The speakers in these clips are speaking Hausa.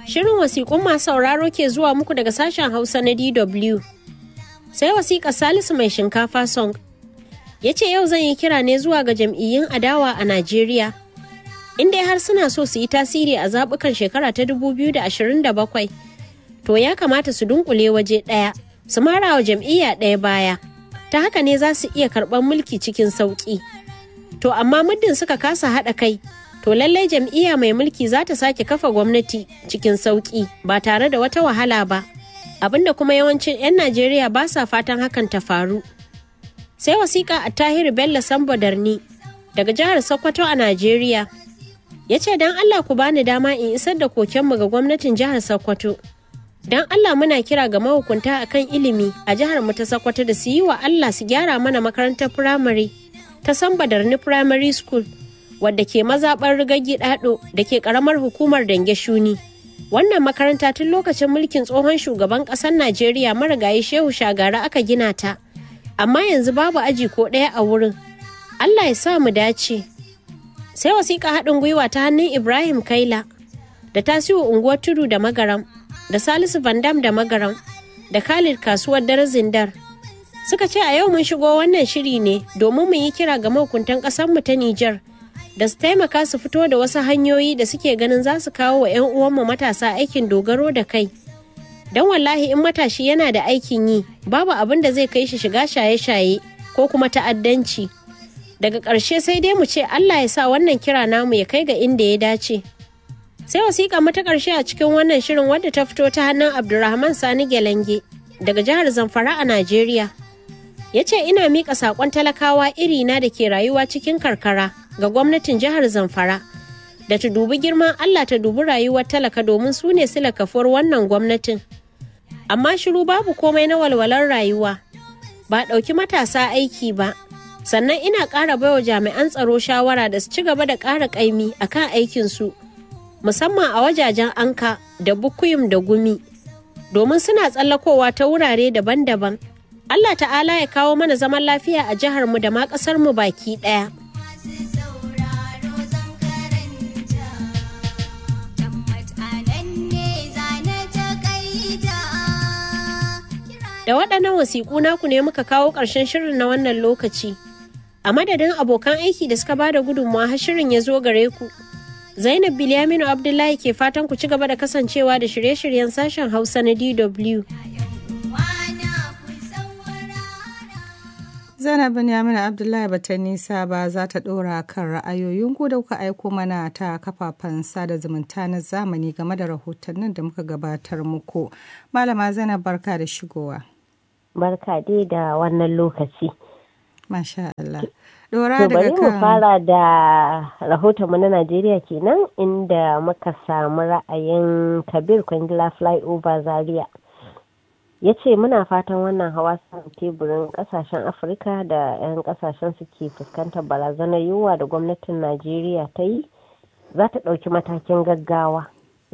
Shirin wasiƙun masu sauraro ke zuwa muku daga sashen Hausa na DW. Sai wasiƙar Salisu mai shinkafa song. Ya ce yau zan yi kira ne zuwa ga jam'iyyun adawa a Najeriya. Inda har suna so su yi tasiri a zaɓukan shekara ta 2027. To ya kamata su dunkule waje ɗaya, su mara wa jam'iyya ɗaya baya. Ta haka ne za su iya karɓar mulki cikin sauƙi. To amma muddin suka kasa haɗa kai, to lallai jam'iyya mai mulki za ta sake kafa gwamnati cikin sauƙi ba tare da wata wahala ba abinda kuma yawancin 'yan najeriya ba sa fatan hakan ta faru sai wasiƙa a tahiru bello sambo darni daga jihar sokoto a najeriya ya ce don allah ku bani dama in isar da kokenmu ga gwamnatin jihar sokoto don allah muna kira ga mahukunta akan ilimi a jihar mu ta sokoto da su yi wa allah su gyara mana makarantar firamare ta samba darni primary school wadda ke mazaɓar rigaggi ɗaɗo da ke ƙaramar hukumar dange shuni wannan makaranta tun lokacin mulkin tsohon shugaban ƙasar najeriya marigayi shehu shagara aka gina ta amma yanzu babu aji ko ɗaya a wurin allah ya sa mu dace sai wasiƙa haɗin gwiwa ta hannun ibrahim kaila da tasiru unguwar tudu da magaram da salisu vandam da magaram da khalid kasuwar dare zindar suka ce a yau mun shigo wannan shiri ne domin mu yi kira ga mahukuntan ƙasarmu ta nijar da su taimaka su fito da wasu hanyoyi da suke ganin za su kawo wa 'yan uwanmu matasa aikin dogaro da kai don wallahi in matashi yana da aikin yi babu abin da zai kai shi shiga shaye-shaye ko kuma ta'addanci daga ƙarshe sai dai mu ce allah ya sa wannan kira namu ya kai ga inda ya dace sai wasiƙa mata ƙarshe a cikin wannan shirin wadda ta fito ta hannun abdulrahman sani gelenge daga jihar zamfara a najeriya ya ce ina miƙa saƙon talakawa irina da ke rayuwa cikin karkara ga gwamnatin jihar zamfara da ta dubi girman allah ta dubi rayuwar talaka domin su ne sila kafuwar wannan gwamnatin amma shiru babu komai na walwalar rayuwa ba ɗauki matasa aiki ba sannan ina ƙara baiwa jami'an tsaro shawara da su ci gaba da ƙara ƙaimi a kan aikinsu musamman a wajajen anka da bukuyum da gumi domin suna tsallakowa ta wurare daban-daban allah ta'ala ya kawo mana zaman lafiya a jiharmu da ma ƙasarmu baki ɗaya. Da waɗannan wasiƙu naku ne muka kawo ƙarshen shirin na wannan lokaci. A madadin abokan aiki da suka bada gudunmawa har shirin ya zo gare ku. Zainab Bilyaminu Abdullahi ke fatan ku ci gaba da kasancewa da shirye-shiryen sashen Hausa na DW. Zainab Binyaminu Abdullahi bata nisa ba za ta ɗora kan ra'ayoyin ku da kuka aiko mana ta kafafen sada zumunta na zamani game da rahotannin da muka gabatar muku. Malama Zainab barka da shigowa. Barka dai da wannan lokaci. Masha Allah. Dora daga kan. mu fara da rahotonmu na Najeriya kenan inda muka samu ra'ayin Kabir Kwangila Flyover Zaria. ya ce muna fatan wannan hawa saman teburin kasashen afirka da 'yan kasashen suke fuskantar barazanar yunwa da gwamnatin najeriya ta yi za ta ɗauki matakin gaggawa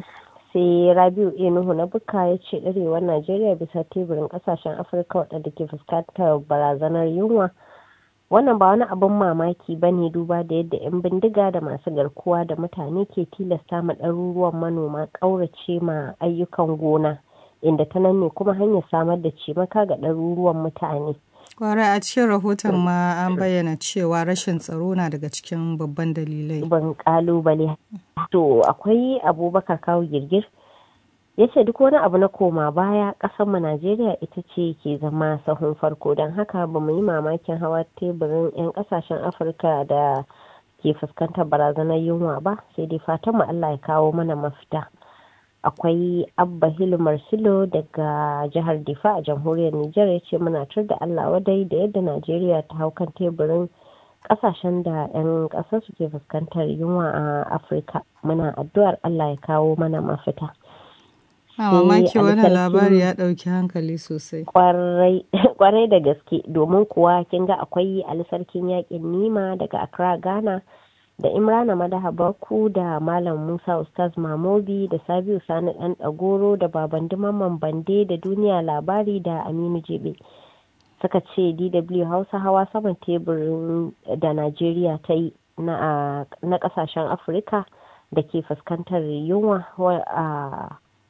sai rabiu enuhu na buka ya ce ɗarewar najeriya bisa teburin kasashen afirka waɗanda ke fuskantar barazanar yunwa wannan ba wani abin mamaki ba ne duba da yadda 'yan bindiga da masu garkuwa da mutane ke tilasta ma ɗaruruwan manoma ƙaurace ma ayyukan gona inda ta nan ne kuma hanyar samar da cimaka ga ɗaruruwan mutane. Kwarai a cikin rahoton ma an bayyana cewa rashin tsaro na daga cikin babban dalilai. Ban kalubale. To akwai abubakar kawo girgir ya ce duk wani abu na koma baya mu Najeriya ita ce ke zama sahun farko don haka ba mu yi mamakin hawa teburin 'yan kasashen Afirka da ke fuskantar barazanar yunwa ba sai dai fatan mu Allah ya kawo mana mafita. akwai abba hilu marsilo daga jihar difa a jamhuriyar nijar ya ce muna tur da allah wadai da yadda najeriya ta hau kan teburin kasashen da 'yan ƙasar su ke fuskantar yunwa a afirka muna addu'ar allah ya kawo mana mafita a mamaki wannan labari ya ɗauki hankali sosai kwarai da gaske domin kuwa kin ga akwai alisarkin yakin nima daga accra ghana da imrana madaha baku da malam musa ustaz mamobi da sabiu sani dan dagoro da baban mamman bande da duniya labari da aminu jebe suka ce dw hausa hawa saman teburin da najeriya ta yi na kasashen afirka da ke fuskantar yunwa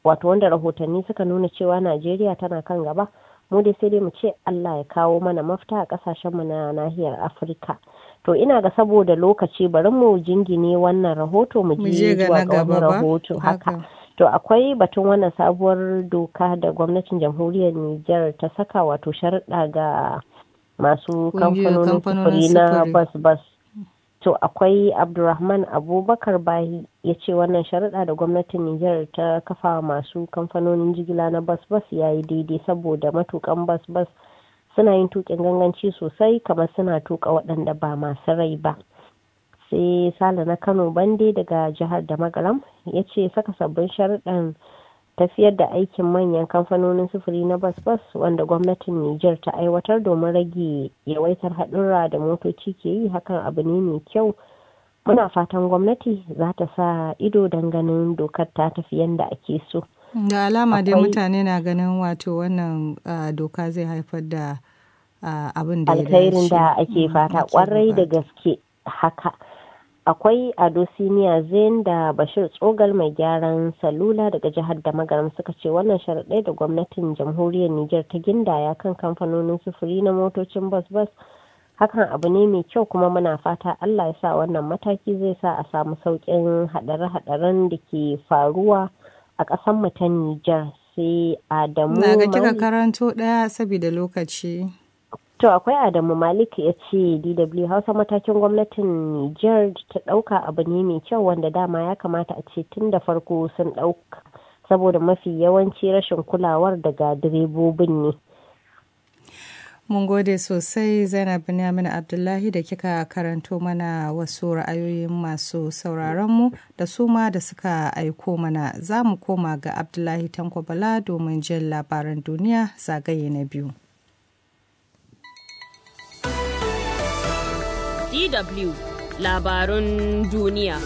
wato wanda rahotanni suka nuna cewa najeriya tana kan gaba mu dai sai dai mu ce allah ya kawo mana mafita a kasashenmu na nahiyar afirka to ina ga saboda lokaci bari mu jingine wannan rahoto mu je zuwa ga wani rahoto haka to akwai batun wannan sabuwar doka da gwamnatin jamhuriyar niger ta saka wato sharuɗa ga masu kamfanonin sufuri na bas bas to akwai abdulrahman abubakar bahi ya ce wannan sharuɗa da gwamnatin niger ta kafa masu kamfanonin jigila na bas bas ya yi daidai saboda matukan bas bas suna yin tukin ganganci sosai kamar suna tuka waɗanda ba masu rai ba sai sale na kano bande daga jihar da magaram ya ce saka sabbin sharuɗan tafiyar da aikin manyan kamfanonin sufuri na bas-bas wanda gwamnatin Nijar ta aiwatar domin rage yawaitar haɗurra da motoci ke yi hakan abu ne mai kyau muna fatan gwamnati za ta sa ido don ganin dokar ta tafi yadda ake so da alama dai mutane na ganin wato wannan doka zai haifar da abin da alkhairin da ake fata kwarai da gaske haka akwai ado siniya zain da bashir tsogal mai gyaran salula daga jihar da magaram suka ce wannan sharaɗai da gwamnatin jamhuriyar niger ta gindaya kan kamfanonin sufuri na motocin bas bas hakan abu ne mai kyau kuma muna fata allah ya sa wannan mataki zai sa a samu sauƙin haɗare-haɗaren da ke faruwa a ƙasar mu ta niger sai adamu na ga kika karanto ɗaya saboda lokaci To akwai Adamu Malik ya ce DW Hausa matakin gwamnatin Nijar ta ɗauka abu ne mai kyau wanda dama ya kamata a ce tun da farko sun ɗauka saboda mafi yawanci rashin kulawar daga direbobin ne. Mun gode sosai Zainab Binyamin Abdullahi da kika karanto mana wasu ra'ayoyin masu sauraronmu da su ma da suka aiko mana za mu koma ga Abdullahi Tanko Bala domin jin labaran duniya zagaye na biyu. DW labarun duniya.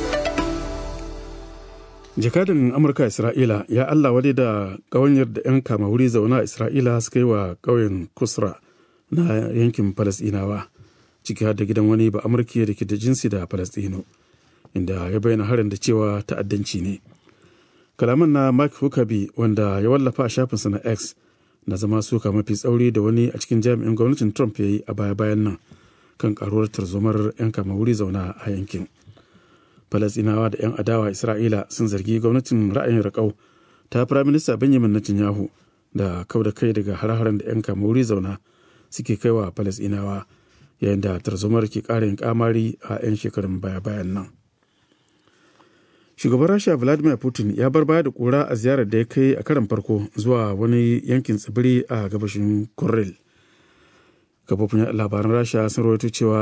Jakadan Amurka Isra'ila ya Allah wadai da ƙawanyar da 'yan kama wuri zauna a Isra'ila suka yi wa ƙauyen Kusra na yankin Falasɗinawa, ciki har da gidan wani ba Amurki da ke da jinsi da Falasɗino, inda ya bayyana harin da cewa ta'addanci ne. Kalaman na Mark Huckabee wanda ya wallafa a shafinsa na X na zama suka mafi tsauri da wani a cikin jami'in gwamnatin Trump ya yi a baya-bayan nan. kan karuwar tarzomar 'yan kama wuri zauna a yankin falasinawa da 'yan adawa isra'ila sun zargi gwamnatin ra'ayin raƙau ta firaminista benjamin netanyahu da kau da kai daga har-haren da 'yan kama wuri zauna suke kaiwa falasinawa yayin da tarzomar ke ƙara yin kamari a 'yan shekarun baya-bayan nan shugaban rasha vladimir putin ya bar baya da kura a ziyarar da ya kai a karan farko zuwa wani yankin tsibiri a gabashin kuril kafofin labaran rasha sun rawaito cewa